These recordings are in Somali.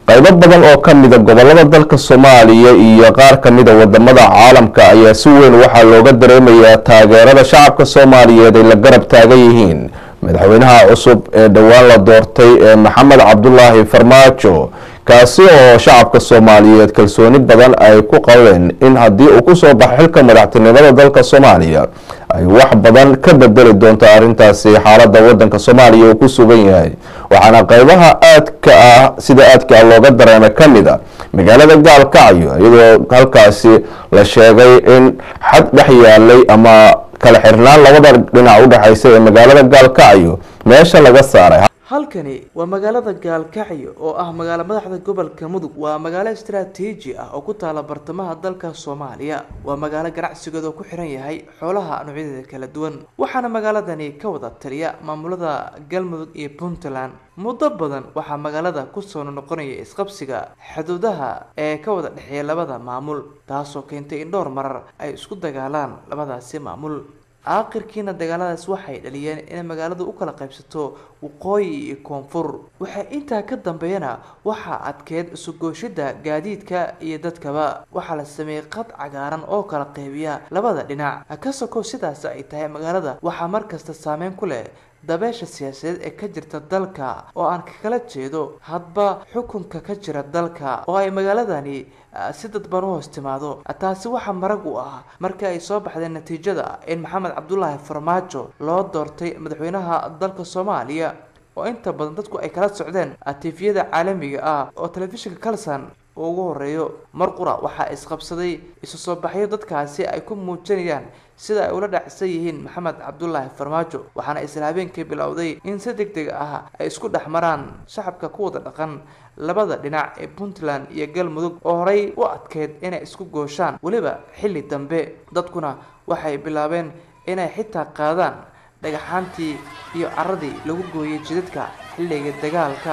qaybo badan oo ka mida gobolada dalka soomaaliya iyo qaar ka mida wadamada caalamka ayaa si weyn waxaa looga dareemayaa taageerada shacabka soomaaliyeed ay la garab taagan yihiin madaxweynaha cusub ee dhowaan la doortay ee maxamed cabdulaahi farmaajo kaasi oo shacabka soomaaliyeed kalsooni badan ay ku qabeen in haddii uu kusoo baxo xilka madaxtinimada dalka soomaaliya ay wax badan ka bedeli doonto arrintaasi xaalada wadanka soomaaliya uu ku sugan yahay waxaana qeybaha aadka ah sida aadka ah looga dareemay ka mid a magaalada gaalkacyo iyadoo halkaasi la sheegay in xad dhex yaalay ama kala xirnaan labada dhinac udhexaysa ee magaalada gaalkacyo meesha laga saaray halkani waa magaalada gaalkacyo oo ah magaalo madaxda gobolka mudug waa magaalo istaraatiiji ah oo ku taala bartamaha dalka soomaaliya waa magaalo ganacsigeeda oo ku xiran yahay xoolaha noocyadeeda kala duwan waxaana magaaladani ka wada taliya maamulada galmudug iyo puntland muddo badan waxaa magaalada kusoo noqonaya isqabsiga xuduudaha ee ka wada dhexeeya labada maamul taasoo keentay in dhowr marar ay isku dagaalaan labadaasi maamul aakhirkiina dagaaladaas waxay dhaliyeen inay magaaladu u kala qaybsato waqooyi iyo koonfur waxay intaa ka dambeeyana waxaa adkeed isugooshida gaadiidka iyo dadkaba waxaa la sameeyey qad cagaaran oo kala qeybiya labada dhinac ka sokow sidaas ay tahay magaalada waxaa markasta saameyn ku leh dabeesha siyaasadeed ee ka jirta dalka oo aan kakala jeedo hadba xukunka ka jira dalka oo ay magaaladani si dadban u hoos timaado taasi waxaa marag u ah markii ay soo baxdeen natiijada in maxamed cabdulaahi farmaajo loo doortay madaxweynaha dalka soomaaliya oo inta badan dadku ay kala socdeen tifiyada caalamiga ah oo telefishinka kalson uu ugu horeeyo mar qura waxaa isqabsaday isu soo baxyo dadkaasi ay ku muujinayaan sida ay ula dhacsan yihiin maxamed cabdulaahi farmaajo waxaana isla habeenkii bilowday in si deg deg ah ay isku dhex maraan shacabka ku wada dhaqan labada dhinac ee puntland iyo galmudug oo horey u adkeyd inay isku gooshaan weliba xilli dambe dadkuna waxay bilaabeen inay xitaa qaadaan dhagaxaantii iyo caradii lagu gooyay jidadka xilliga dagaalka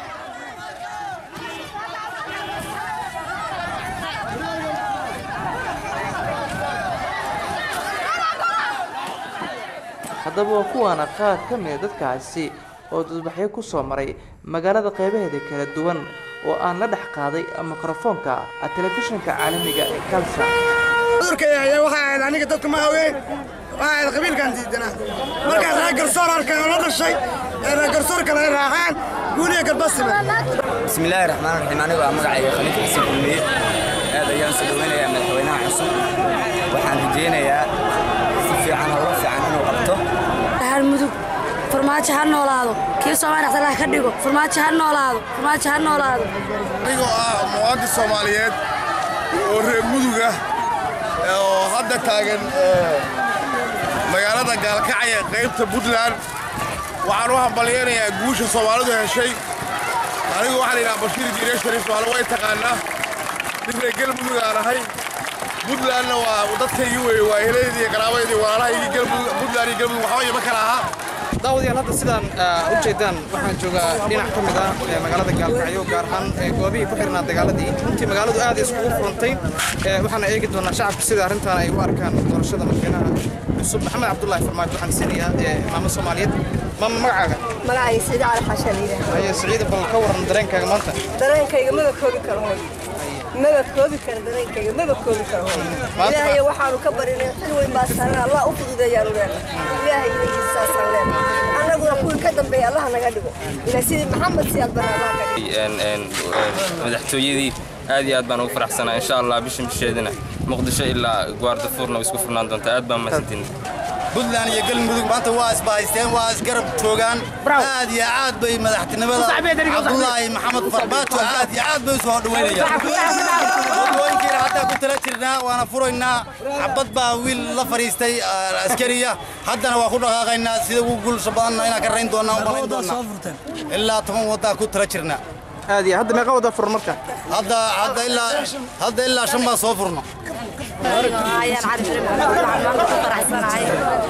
haddaba waa kuwaana qaar ka mida dadkaasi oo dadbaxyo kusoo maray magaalada qeybaheeda kala duwan oo aan la dhex qaaday mikrofoonka telefishinka caalamiga ee kalsa cudurkaya waxay ahayd aniga dadka ma haween waxay ahayd qabiilkan diidanaa markaas reer garsoor arkay oo la dhashay ee reer garsoor kale ay raaceen guuliya galbasime bismillaahi raxmaan raxiim anigu aa magacayga khaliif xasan kulmiye aad ayaan soo dhoweynayaa madaxweynaha cusub waxaan rajaynayaa si fiican howlo fiican inuu qabto mudug farmaajo ha noolaado kii soomaali dhexdalaha ka dhigo farmaajo ha noolaado farmaajo ha noolaado anigoo ah muwaadin soomaaliyeed oo reer mudug ah oo hadda taagan magaalada gaalkacya qaybta puntland waxaan u hambalyaynayaa guusha soomaalidu heshay anigu waxaa la yidhaha bashiir jiire shariif maalo way taqaanaa nin reer galmudug aan ahay puntlandna waa dadkaygii weeye waa helaydii qaraabaydii walaalahaygii puntland iyo galmudug waxba ima kala ahaa daawadayaal hadda sidaan u jeedaan waxaan joogaa dhinac ka mid ah magaalada gaalkacyo gaar ahaan goobihii ku xirnaa dagaaladii runtii magaaladu aad iskugu furantay waxaana eegi doonaa shacabka sida arrintan ay u arkaan doorashada madaxweynaha cusub maxamed cabdulaahi farmaajo waxaan siinayaa maamo soomaaliyeed maama magacaaga magacayga siciid cali xashan yidhaah haye siciida bal ka waran dareenkaaga maanta dareenkayga maba koobi karo hoy maba koobi karo dareenkayga maba koobi karo hoy ilaahay waxaanu ka barinay xil weyn baa saaran allah u fududeeyaanu leenahay ilaahay ilaygiisa saasaan leenahay annaguna kuwii ka dambeeya allaha naga dhigo ilaa sidii maxamed siyaad bare allah ka dhigo madaxtooyadii aad iyo aad baan ugu faraxsanaa insha allah bishan bisheedina muqdisho ilaa gwaardafuurna way isku furnaan doontaa aad baan mahadsantiin puntland iyo galmudug maanta waa isbahaysteen waa isgarab joogaan aad iyo aad bay madaxtinimada cabdulaahi maxamed farmaajo aad iyo aad bay usoo dhoweynayaan wadooyinkiina haddaa ku tala jirnaa waana furaynaa xabad baa wiil la fadhiistay askariya haddana waa ku dhaqaaqaynaa sida ugu guulsha badanna inaan ka rayn doonaa u malayn doonaa ilaa toban waddaa ku tala jirnaa aad iyo hadda meeqa wada furan marka hadda hadda ilaa hadda ilaa shan baa soo furno ayaan cali filim waxaan maanta ku faraxsanahay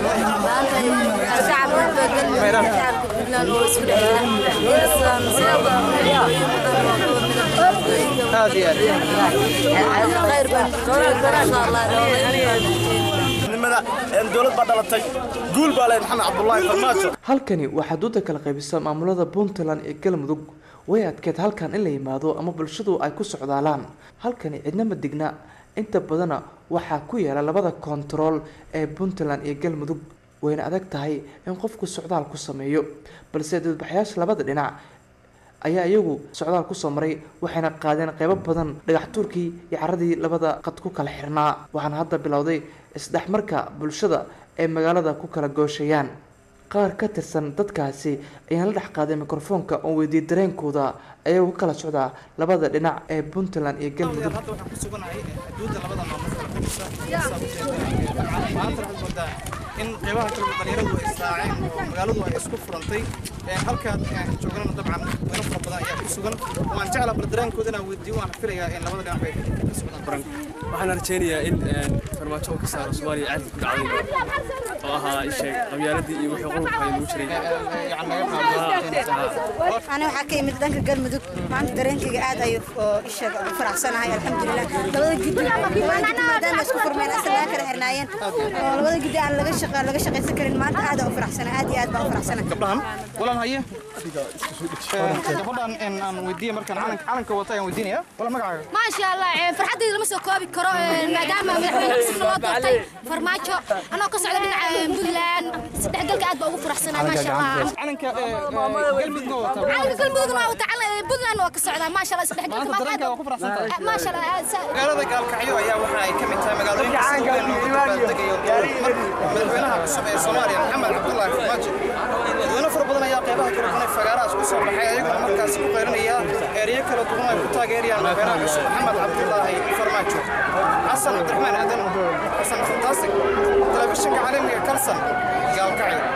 maanta shacabka bedelmi shacabka puntland oo isku dhexjira aad iyo aad khayr baan insha allah dowlad baa dhalatay guul baa leh maxamed cabdulaahi farmaajo halkani waxaa duuda kala qaybisa maamulada puntland iyo galmudug way adkeed halkan in la yimaado ama bulshadu ay ku socdaalaan halkani cidna ma digna inta badana waxaa ku yaala labada kontarool ee puntland iyo galmudug wayna adag tahay in qofku socdaal ku sameeyo balse dadbaxyaasha labada dhinac ayaa iyagu socdaal kusoo maray waxayna qaadeen qeybo badan dhagax tuurkii iyo caradii labada qad ku kala xirnaa waxaana hadda bilowday isdhexmarka bulshada ay magaalada ku kala gooshayaan qaar ka tirsan dadkaasi ayaan la dhex qaaday mikrofoonka oo weydiiyey dareenkooda ayagoo ka kala socdaa labada dhinac ee puntland iyo galmudug hadda waxaan ku suganahay xuduudda labada maamul kala kamisa saa ujeeda maanta waxaad moodaa in qeybaha kale dhalinyaradu ay israaceen oo magaaladu ay isku furantay halkaad joognana dabcan weyno fara badan ayaa ku sugan waan jeclaa bal dareenkooda inaan weydiiyo waan filayaa in labada dhinac bay ka socdaan waxaan rajaynayaa in farmaajo oo ka saaro soomaaliya caadi ku dhacday oo ahaa isheeg qabyaaladii iyo wixii qolka ay lagu jiray أنا waxaa ka imid dhanka galmudug maanta dareenkayga aad ayuu isheeg ugu faraxsanahay alxamdulilah labada gidi maanta maadaama isku furmeen asagaa kala xirnaayeen oo labada gidi aan laga shaqa laga shaqaysan karin maanta aad u faraxsanahay aad iyo aad baan u faraxsanahay gabdhahan walaan haye gabadhan in aan weydiiye markaan calanka calanka wata ayaan weydiinaya wala magacaaga ما شاء الله فرحتي لما سو كوبي كرو مادام مدحوينه cusub loo doortay farmaajo anoo ka socda dhinaca Puntland saddex galka aad baa ugu faraxsanahay ma sha Allah calanka galmudugna wata calanka galmudugna waa tacalan Puntland waa ka socda ma sha Allah saddex galka maanta dareenka waa ku faraxsantahay ma sha Allah magaalada gaalkacyo ayaa waxa ay ka mid tahay magaalooyinka sida weyn loogu dabaaldegayo madaxweynaha cusub ee soomaaliya maxamed cabdullaahi farmaajo dadweyne fara badan ayaa qeybaha kala duwan ee fagaarahaas ku soo baxay ayaguna markaasi ku qeyrinaya ereyo kala duwan ay ku taageerayaan madaxweynaha cusub maxamed cabdullaahi farmaajo xasan cabdiraxmaan aadan xasan fantastic telefishinka caalamiga kalsan gaalkacyo